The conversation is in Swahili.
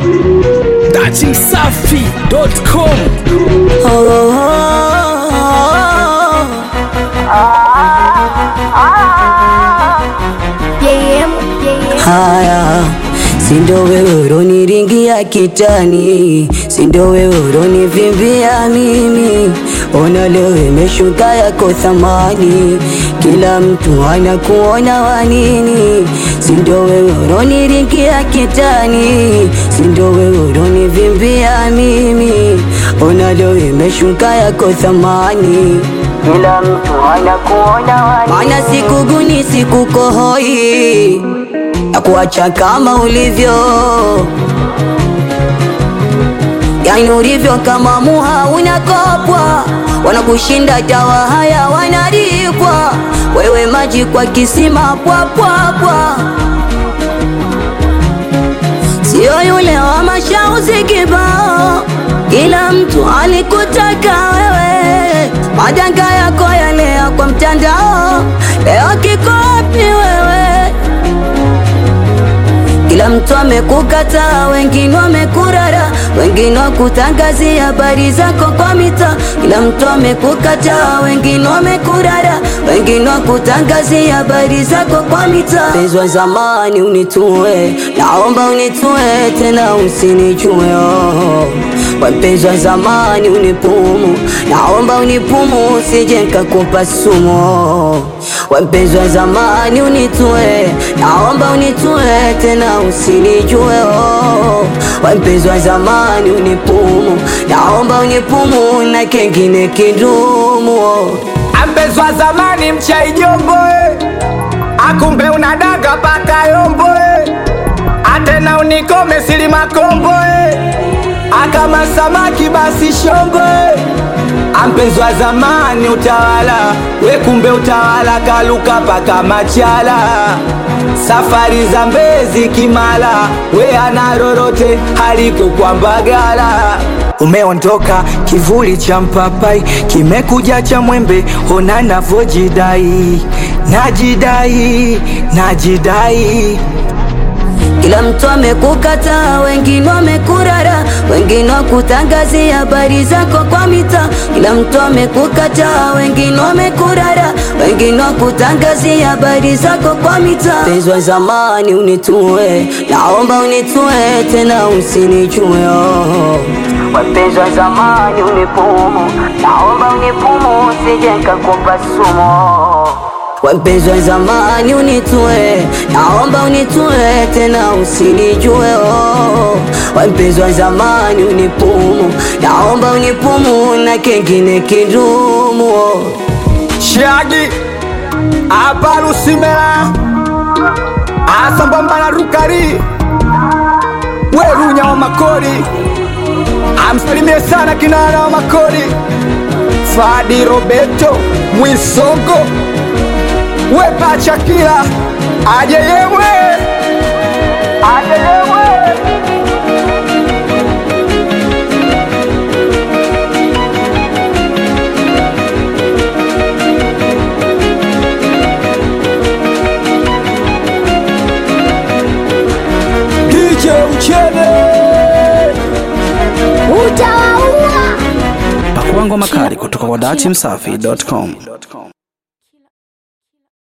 datimsafi.com Haya, sindo wewe uroniringia kitani, sindo wewe uronivimbia mimi. Ona leo imeshuka yako thamani, kila mtu anakuona wanini. Sindo wewe uroniringia kitani, sindo wewe uronivimbia mimi. Ona leo imeshuka yako thamani kila mtu anakuona wani, maana sikuguni sikukohoi na kuacha kama ulivyo, yani ulivyo kama muha unakopwa, wanakushinda dawa haya wanalipwa, wewe maji kwa kisima pwapwapwa, sio yule wa mashauzi kibao, kila mtu alikutaka wewe, madanga yako yale ya kwa mtandao, leo kiko wapi wewe? Kila mtu amekukataa, wengine wamekurara, wengine wakutangazia habari zako kwa mita. Kila mtu amekukataa, wengine wamekurara, wengine wakutangazia habari zako kwa mita. Mpenzi wa zamani unitue, naomba unitue tena usinijue oh. Wa mpenzi wa zamani unipumu, naomba unipumu usije nikakupa sumu wa mpenzi wa zamani unitue, naomba unitue tena usinijue oh. Wa mpenzi wa zamani unipumu, naomba unipumu na kengine kidumu oh. Ambezwa zamani mchai jombo eh. akumbe unadaga paka yombo eh. atena unikome sili makombo eh. akama samaki basi shombo eh. ampezwa zamani utawala we kumbe utawala kaluka paka machala safari za mbezi kimala we ana lolote haliko kwa mbagala umeondoka kivuli cha mpapai kimekuja cha mwembe ona navojidai najidai najidai Kila mtu amekukataa, wengine wamekurara, wengine wakutangazia habari zako kwa mita. Kila mtu amekukataa, wengine wamekurara, wengine wakutangazia habari zako kwa mita. Mpenzi wa zamani unitue, naomba unitue tena usinijue oh. Wapenzi wa zamani unipumu, naomba unipumu usije nikakupa sumu Wapenzi wa zamani unitue, naomba unitue tena usinijue oh. Wapenzi wa zamani unipumu, naomba unipumu na kengine kidumu oh. Shagi Aparusimela Asambamba na Rukari Werunya wa Makori Amsalimie sana kinara wa Makori Fadi Roberto Mwisongo Wepa Chakila Ajeyemwe Ajeyemwe DJ Uchene pakuangwa makali kutoka kwa datimsafi.com